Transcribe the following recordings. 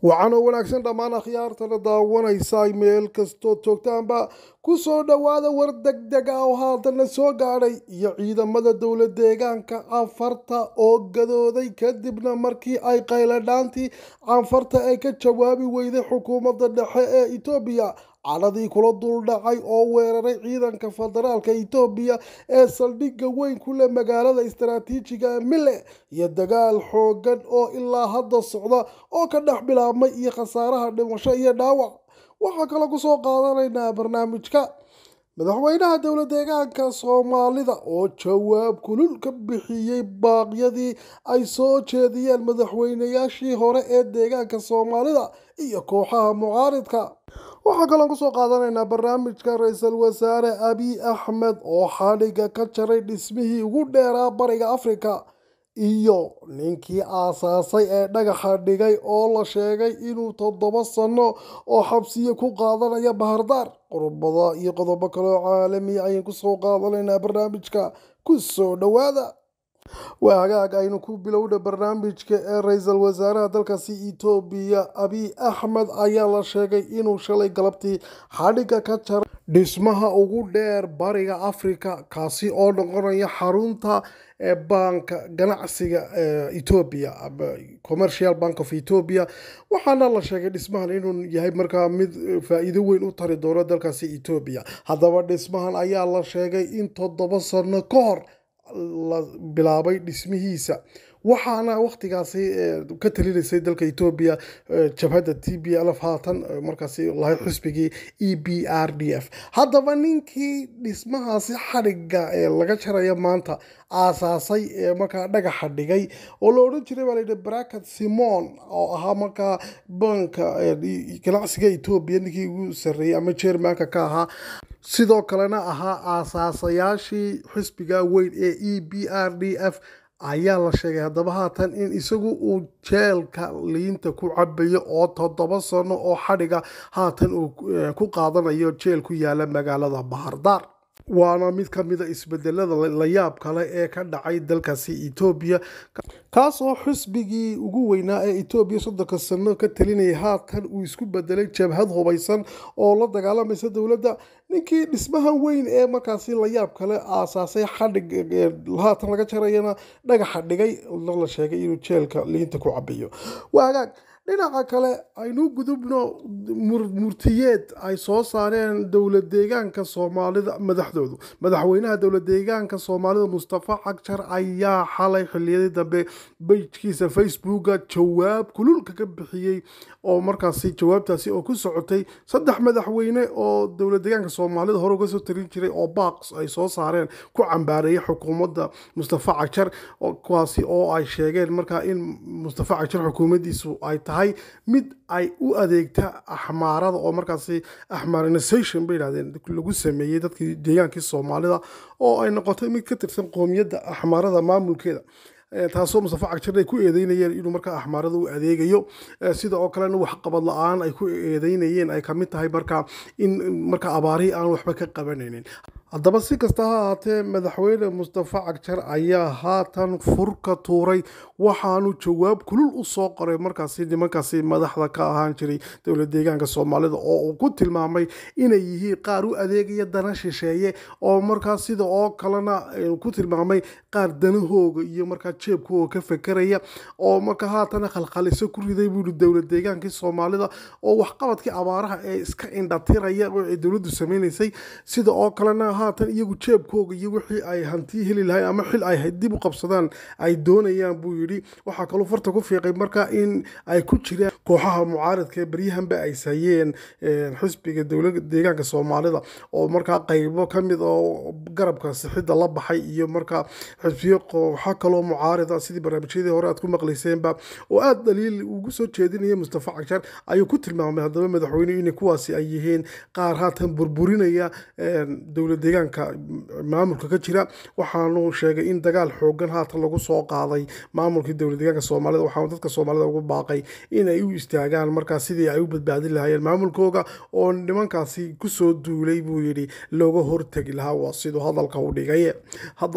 waxaana wanaagsan dhammaan akhyaartana daawanaysa meel kastood joogtaanba ku soo dhowaada war degdeg ah oo haatana soo gaadhay iyo ciidamada dowla deegaanka canfarta oo gadooday kadibna markii ay qayladhaantii canfarta ay ka jawaabi weyday xukuumadda dhexe ee etoobiya cadhadii kula duldhacay oo weeraray ciidanka federaalka etoobiya ee saldhigga weyn ku leh magaalada istaraatiijiga mille iyo dagaal xoogan oo ilaa hadda socda oo ka dhex bilaabmay iyo khasaaraha dhimasho iyo dhaawac waxaa kale kusoo qaadanaynaa barnaamijka madaxweynaha dowla deegaanka soomaalida oo jawaab kulul ka bixiyey baaqyadii ay soo jeediyeen madaxweynayaashii hore ee deegaanka soomaalida iyo kooxaha mucaaridka waxaa kaloon kusoo qaadanaynaa barnaamijka ra-iisul wasaare abiy axmed oo xadhiga ka jaray dhismihii ugu dheeraa bariga afrika iyo ninkii aasaasay ee dhagaxa dhigay oo la sheegay inuu toddoba sano oo xabsiyo ku qaadanaya bahardaar qodobada iyo qodobo kaleo caalamiya ayaan kusoo qaadanaynaa barnaamijka ku soo dhowaada waa hagaag aynu ku bilowna barnaamijka ee ra-iisul wasaaraha dalkaasi etoobiya abiy axmed ayaa la sheegay inuu shalay galabtii xadhiga ka jaray dhismaha ugu dheer bariga afrika kaasi oo noqonaya xarunta ee baanka ganacsiga etoobiya commercial bank of etoobiya waxaana la sheegay dhismahan inuu yahay markaa mid faa-iido weyn u tari doono dalkaasi etoobiya haddaba dhismahan ayaa la sheegay in toddoba sano ka hor la bilaabay dhismihiisa waxaana wakhtigaasi ka talinaysay dalka etoobiya jabhadda t b lf haatan markaasi lahayd xisbigii e b r d f haddaba ninkii dhismahaasi xadhiga ee laga jaraya maanta aasaasay ee markaa dhagaxa dhigay oo la odhan jiray baa layidhi bracket simon oo ahaa markaa banka ganacsiga etoobiya ninkii ugu sarreeyey ama jermanka ka ahaa sidoo kalena ahaa aasaasayaashii xisbiga weyn ee e b r d f ayaa la sheegay haddaba haatan in isagu uu jeelka liinta ku cabayo oo toddoba sano oo xadhiga haatan uu ku qaadanayo jeel ku yaala magaalada bahardaar waana mid ka mida isbedelada layaab kale ee ka dhacay dalkaasi etoobiya kaas oo xisbigii ugu weynaa ee etoobiya soddonka sano ka talinayay haatan uu isku bedelay jabhad hubaysan oo la dagaalamaysa dowladda ninkii dhismahan weyn ee markaasi layaab kale aasaasay xadhig haatan laga jarayana dhagaxa dhigay la sheegay inuu jeelka liinta ku cabayo waa hagaag dhinaca kale aynu gudubno murtiyeed ay soo saareen dowla deegaanka soomaalida madaxdoodu madaxweynaha dowla deegaanka soomaalida mustafa cagjar ayaa xalay xiliyadii dambe bejkiisa facebooka jawaab kululka ka bixiyey oo markaasi jawaabtaasi oo ku socotay saddex madaxweyne oo dowla deegaanka soomaalida hore uga soo tarin jiray oo baaq ay soo saareen ku cambaareeyay xukuumadda mustafa cagjar kuwaasi oo ay sheegeen markaa in mustafa cagjar xukuumaddiisu ay tahay mid ay u adeegta axmaarada oo markaasi axmarinization bay yidhahdeen lagu sameeyey dadkii deegaankii soomaalida oo ay noqotay mid ka tirsan qoomiyadda axmaarada maamulkeeda taasoo mustafa cagjar ay ku eedeynayeen inuu markaa axmaarada u adeegayo sida oo kalena waxqabad la-aan ay ku eedeynayeen ay kamid tahay markaa in markaa abaarihii aan waxba ka qabanaynin haddaba si kasta ha ahaatee madaxweyne mustafa cagjar ayaa haatan furka tuuray waxaanu jawaab kulul u soo qoray markaasi nimankaasi madaxda ka ahaan jiray dowla deegaanka soomaalida oo uu ku tilmaamay inay yihiin qaar u adeegaya dana shisheeye oo markaa sida oo kalena ku tilmaamay qaar danahooga iyo markaa jeebkooga ka fekeraya oo markaa haatana khalkhaliso ku riday buuhi dowla deegaankii soomaalida oo waxqabadkii abaaraha ee iska indhatiraya oo ay dowladdu sameynaysay sida oo kalena haatan iyagu jeebkooga iyo wixii ay hanti heli lahayn ama xil ay dib u qabsadaan ay doonayaan buu yidhi waxaa kaloo farta ku fiiqay marka in ay ku jiraan kooxaha mucaaradka ee baryahanba ay sayeen xisbiga dowlada deegaanka soomaalida oo markaa qaybo ka mid oo garabka sixidda la baxay iyo markaa xisbiyo kooxo kaloo mucaarida sidii barnaamijyadii hore aad ku maqlayseenba oo aada dhaliil ugu soo jeedinaya mustafa cagjar ayuu ku tilmaamay haddaba madaxweyne in kuwaasi ay yihiin qaar haatan burburinaya dowla deegaanka maamulka ka jira waxaanu sheegay in dagaal xoogan haatan lagu soo qaaday maamulkii dowla deegaanka soomaalida waxaanu dadka soomaalida ugu baaqay inay u istaagaan markaa sidii ay u badbaadin lahaayeen maamulkooga oo nimankaasi kusoo duulay buu yidhi looga hortegi lahaa waa siduu hadalka u dhigay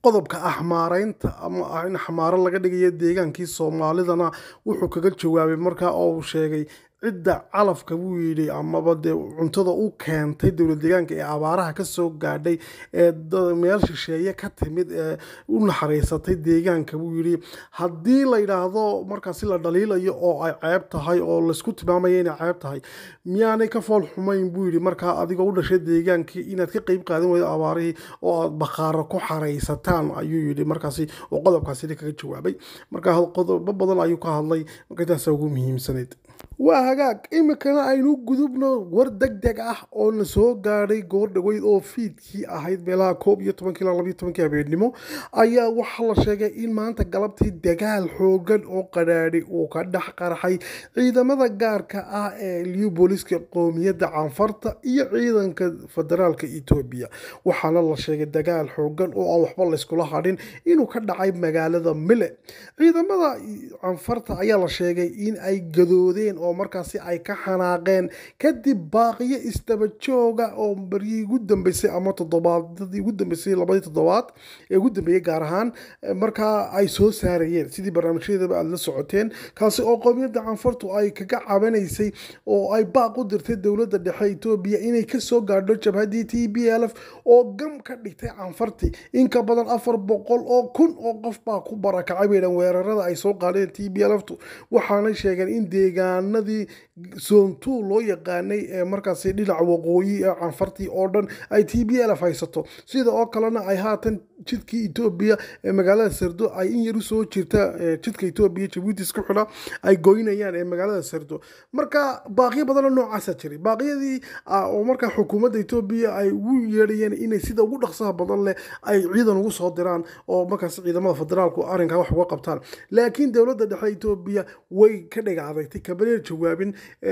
qodobka axmaareynta ama in xamaaro laga dhigayo deegaankii soomaalidana wuxuu kaga jawaabay markaa oo uu sheegay cidda calafka buu yidhi amaba dee cuntada u keentay dowlad deegaanka ee abaaraha ka soo gaadhay ee meel shisheeye ka timid ee u naxariisatay deegaanka buu yidhi haddii la yidhaahdo markaasi la dhaliilayo oo ay ceeb tahay oo laysku tilmaamaya inay ceeb tahay miyaanay ka fool xumayn buu yidhi markaa adigoo u dhashay deegaankii inaad ka qeyb qaadan weydo abaarihii oo aad bakhaaro ku xaraysataan ayuu yidhi markaasi oo qodobkaasi kaga jawaabay markaa qodobo badan ayuu ka hadlay marka intaasa ugu muhiimsanayd waa hagaag iminkana aynu gudubno war deg deg ah oo na soo gaadhay goor dhaweyd oo fiidkii ahayd meelaha koob iyo tobankii ilaa labayo tobankii habeennimo ayaa waxaa la sheegay in maanta galabtii dagaal xoogan oo qadhaadhi uu ka dhex qarxay ciidamada gaarka ah ee liyu booliska qoomiyadda canfarta iyo ciidanka federaalka etoobiya waxaana la sheegay dagaal xoogan oo aan waxba layskula hadhin inuu ka dhacay magaalada mile ciidamada canfarta ayaa la sheegay in ay gadoodeen oo markaasi ay ka xanaaqeen kadib baaqiyo isdaba jooga oo baryihii ugu dambeysay ama toddobaadadii ugu dambeysay labadii toddobaad ee ugu dambeeyey gaar ahaan markaa ay soo saarayeen sidii barnaamijyadaba aada la socoteen kaasi oo qoomiyadda canfartu ay kaga cabanaysay oo ay baaq u dirtay dowladda dhexe etoobiya inay kasoo gaadho jabhaddii t b l f oo gam ka dhigtay canfarti in ka badan afar boqol oo kun oo qof baa ku barakacay baydhan weerarada ay soo qaadeen t b l ftu waxaanay sheegeen in deegaanadii zoontu loo yaqaanay ee markaasi dhinaca waqooyi ee canfartii oo dhan ay t b l f haysato sida oo kalena ay haatan jidkii etoobiya ee magaalada sardo ay in yar usoo jirta jidka etoobiya jabuuti isku xidha ay goynayaan ee magaalada sardo marka baaqiyo badanoo noocaasa jiray baaqyadii oo markaa xukuumadda etoobiya ay ugu yeedhayeen inay sida ugu dhaqsaha badan leh ay ciidan ugu soo diraan oo markaas ciidamada federaalku arrinkaa wax uga qabtaan laakiin dowladda dhexe etoobiya way ka dhiga adagtay kabaneer jawaabin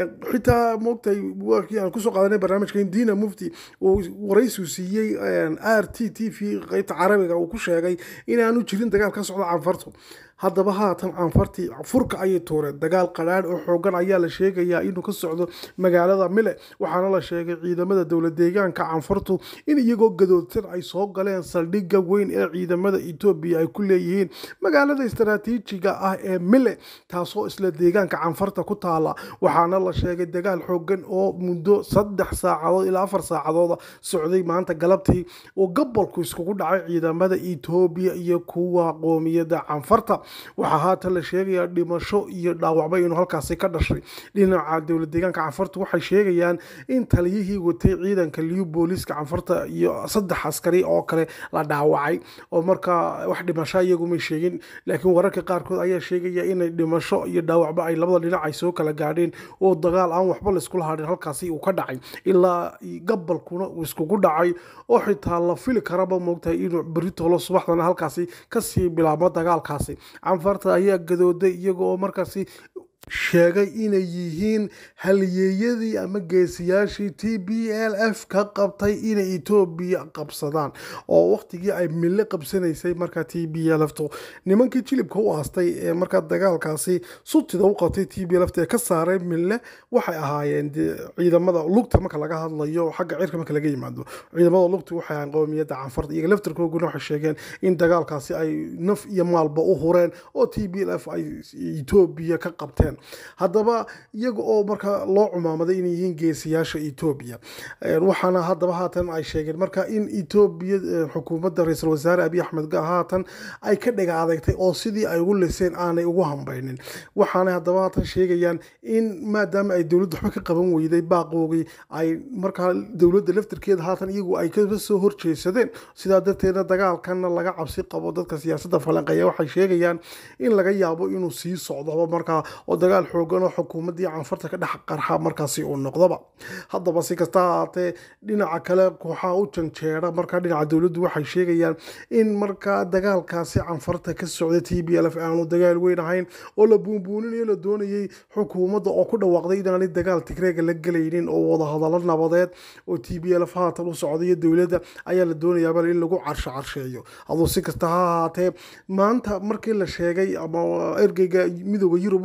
xitaa moogtahay wakii aan kusoo qaadanay barnaamijka indiina mufti uu waraysiu siiyey r t t v qeybta carabiga uu ku sheegay inaanu jirin dagaal ka socda canfartu haddaba haatan canfartii furka ayay tuureen dagaal qadhaadh oo xoogan ayaa la sheegayaa inuu ka socdo magaalada mile waxaana la sheegay ciidamada dowlad deegaanka canfartu in iyagoo gadoodsan ay soo galeen saldhigga weyn ee ciidamada etoobiya ay ku leeyihiin magaalada istaraatiijiga ah ee mile taasoo isla deegaanka canfarta ku taala waxaana la sheegay dagaal xoogan oo muddo saddex saacadood ilaa afar saacadooda socday maanta galabtii oo gobolku iskugu dhacay ciidamada etoobiya iyo kuwa qoomiyadda canfarta waxaa haatan la sheegayaa dhimasho iyo dhaawacba inuu halkaasi ka dhashay dhinaca dowlad deegaanka canfarta waxay sheegayaan in taliyihii watay ciidanka liyu booliiska canfarta iyo saddex askari oo kale la dhaawacay oo markaa wax dhimasho iyagumay sheegin laakiin wararka qaarkood ayaa sheegaya inay dhimasho iyo dhaawacba ay labada dhinac ay soo kala gaadheen oo dagaal aan waxba layskula hadhin halkaasi uu ka dhacay ilaa gabalkuna uu iskugu dhacay oo xitaa la fili karaba moogtahay inuu beritolo subaxdana halkaasi kasii bilaabmo dagaalkaasi canfarta ayaa gadooday iyaga oo markaasi sheegay inay yihiin halyeeyadii ama geesiyaashii t b l f ka qabtay inay etoobiya qabsadaan oo waqtigii ay mille qabsanaysay markaa t b l ftu nimankii jilibka u aastay ee markaa dagaalkaasi sutida u qabtay t b lft ee ka saaray mille waxay ahaayeen ciidamada lugta marka laga hadlayo xagga cirka marka laga yimaado ciidamada lugta waxay ahaayeen qowmiyadda canfarta iyaga laftarkooguna waxay sheegeen in dagaalkaasi ay naf iyo maalba u hureen oo t b l f ay etoobiya ka qabteen haddaba iyaga oo markaa loo cumaamaday inay yihiin geesiyaasha etoobiya waxaana haddaba haatan ay sheegeen marka in etoobiya xukuumadda ra-iisul wasaare abiy axmed haatan ay ka dhiga adeegtay oo sidii ay ugu liseen aanay ugu hambaynin waxaana haddaba haatan sheegayaan in maadaama ay dowladda waxba ka qaban weyday baaqoogii ay markaa dowladda laftarkeeda haatan iyagu ay ka soo horjeesadeen sidaa darteedna dagaalkanna laga cabsi qabo dadka siyaasadda falanqeeya waxay sheegayaan in laga yaabo inuu sii socdo markaa oo dagaal xoogan oo xukuumaddii canfarta ka dhex qarxa markaasi uu noqdoba haddaba si kasta ahaatee dhinaca kale kooxaha u janjeera markaa dhinaca dowladdu waxay sheegayaan in markaa dagaalkaasi canfarta ka socda t b l f aanu dagaal weyn ahayn oo la buunbuuninayo la doonayay xukuumadda oo ku dhawaaqday inaanay dagaal tigreega la gelaynin oo wadahadallo nabadeed oo t b l f haatan u socda iyo dowladda ayaa la doonayaaba in lagu carsho carsheeyo aduu si kasta ha ahaatee maanta markii la sheegay ama ergeyga midooda yurub u qaabilsan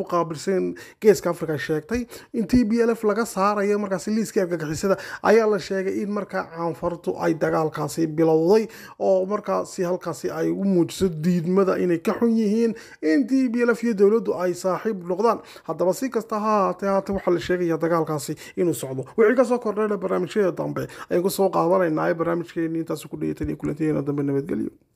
qaabilsan geeska africa sheegtay in t b l f laga saarayo markaasi liiska argagixisada ayaa la sheegay in markaa caanfartu ay dagaalkaasi bilowday oo markaasi halkaasi ay u muujiso diidmada inay ka xun yihiin in t b l f iyo dowladdu ay saaxiib noqdaan haddaba si kasta ha haatee haatee waxaa la sheegaya dagaalkaasi inuu socdo wixii kasoo kordhayna barnaamijyada dambe ayaan kusoo qaadanaynaa barnaamijkeeni intaas ku dhayatan iyo kulantiyeena dambe nabadgelyo